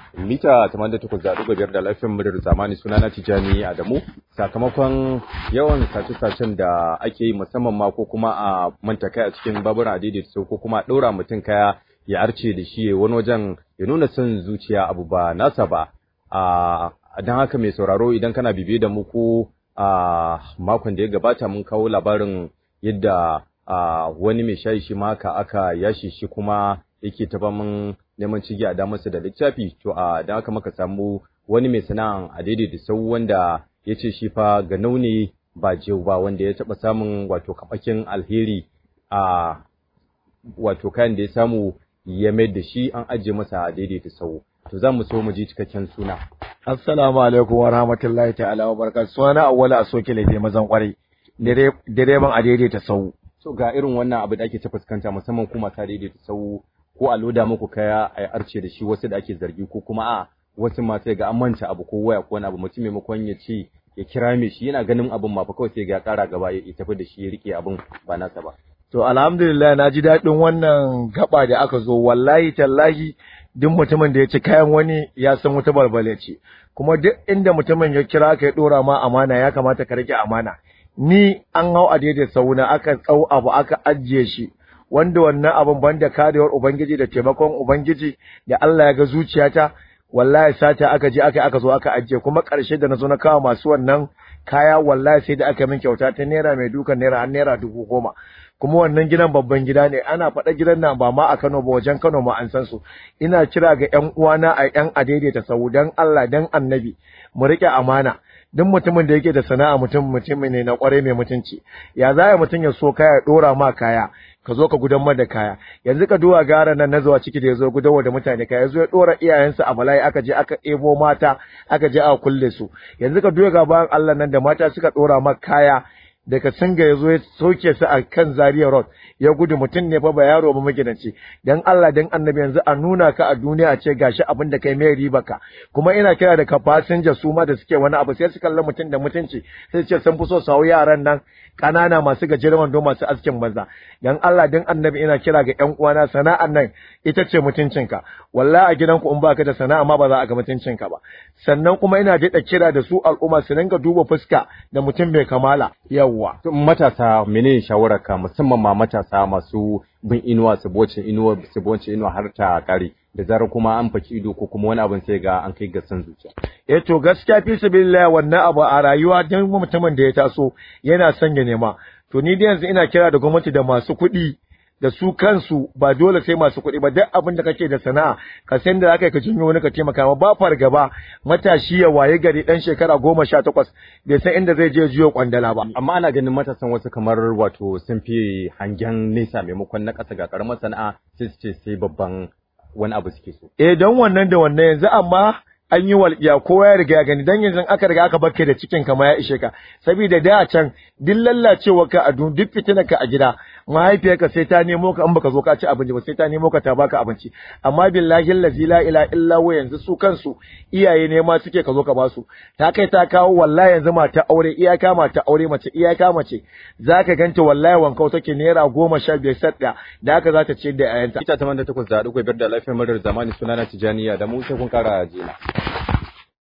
mita 88.5 da lafiyar muryar zamani sunana Tijani Adamu sakamakon yawan sace-sacen da ake yi musamman ma ko kuma a manta kai a cikin baburan adidi so ko kuma ɗora mutum kaya ya arce da shi wani wajen ya nuna son zuciya abu ba nasa ba a don haka mai sauraro idan kana bibiye da mu ko a makon da ya gabata mun kawo labarin yadda wani mai shayi shi ma haka aka yashi shi kuma yake ta mun neman cigi a damarsa da littafi to a don haka muka samu wani mai sana'an a daidai da sau wanda ya ce shi fa ga nauni ba jiyo ba wanda ya taɓa samun wato kaɓakin alheri a wato kayan da ya samu ya mai da shi an ajiye masa a daidai da sau to za mu so mu ji cikakken suna. Assalamu alaikum wa rahmatullahi ta'ala wa barakatuh suna awwala a soke laifi mazan kwarai direban a daidai ta sau. To ga irin wannan abu da ake ta fuskanta musamman kuma ta daidai ta sau ko a loda muku kaya a arce da shi wasu da ake zargi ko kuma a wasu ma sai ga an manta abu ko waya ko wani abu mutum maimakon ya ce ya kira me shi yana ganin abun ma fa kawai sai ga ya kara gaba ya tafi da shi ya rike abun ba nasa ba. To alhamdulillah na ji daɗin wannan gaba da aka zo wallahi tallahi duk mutumin da ya ci kayan wani ya san wata balbale ce kuma duk inda mutumin ya kira ka ya ɗora ma amana ya kamata ka rike amana ni an hau a daidai sauna aka tsau abu aka ajiye shi wanda wannan abin banda karewar ubangiji da taimakon ubangiji da Allah ya ga zuciyata wallahi sata aka je aka aka zo aka ajiye kuma ƙarshe da na zo na kawo masu wannan kaya wallahi sai da aka min kyauta ta naira mai dukan naira har naira dubu goma kuma wannan gidan babban gida ne ana faɗa gidan nan ba ma a Kano ba wajen Kano ma an san su ina kira ga ƴan uwana a ƴan adaidaita sau dan Allah dan Annabi mu rike amana duk mutumin da yake da sana'a mutum mutum ne na kware mai mutunci ya za mutum ya so kaya ya dora ma kaya ka zo ka gudan da kaya yanzu ka duba gara nan na zuwa ciki da ya zo gudanwa da mutane kaya yazo ya dora iyayensa a bala'i aka je aka ebo mata aka je aka kulle su yanzu ka duba ga bayan Allah nan da mata suka dora ma kaya daga singa ya zo ya soke su a kan Zaria Road ya gudu mutum ne fa ba yaro ba magidanci dan Allah dan annabi yanzu a nuna ka a duniya a ce gashi abin da kai mai riba ka kuma ina kira da ka fasinja su ma da suke wani abu sai su kalla mutum da mutunci sai su ce sun fi so su hau yaran nan kanana masu gajeren wando masu askin banza dan Allah dan annabi ina kira ga ƴan uwana sana'an nan ita ce mutuncinka wallahi a gidanku in baka da sana'a ma ba za a ga mutuncinka ba sannan kuma ina daɗa kira da su al'umma su dinga duba fuska da mutum mai kamala yawwa matasa menene shawararka musamman ma matasa masu bin inuwa su boce inuwa su boce inuwa har ta kare da zarar kuma an faki ido ko kuma wani abin sai ga an kai ga san zuciya eh to gaskiya fi sabilillah wannan abu a rayuwa dan mutumin da ya taso yana son ya nema to ni dai yanzu ina kira da gwamnati da masu kuɗi da su kansu ba dole sai masu kuɗi ba duk abin da kake da sana'a ka san da zaka ka jinyo wani ka taimaka ma ba fargaba matashi ya waye gari dan shekara goma sha takwas bai san inda zai je jiyo kwandala ba amma ana ganin matasan wasu kamar wato sun fi hangen nesa maimakon na ƙasa ga karamar sana'a sai su ce sai babban wani abu suke so eh don wannan da wannan yanzu amma an yi walƙiya kowa ya riga ya gani dan yanzu aka riga aka barke da cikin ka ma ya ishe ka saboda da a can duk lallacewa ka a duk fitina ka a gida mahaifiyarka sai ta nemo ka in baka zo ka ci abinci ba sai ta nemo ka ta baka abinci amma billahi allazi la ilaha illa huwa yanzu su kansu iyaye ne ma suke ka zo ka basu ta kai ta kawo wallahi yanzu mata aure iyaka mata aure mace iyaka mace zaka ganta wallahi wankau take naira goma sha biyar sadda da haka za ta ce da ayanta ita ta manda takwas da haɗu biyar da lafiyar madar zamani sunana tijaniya da mu sai kun kara jina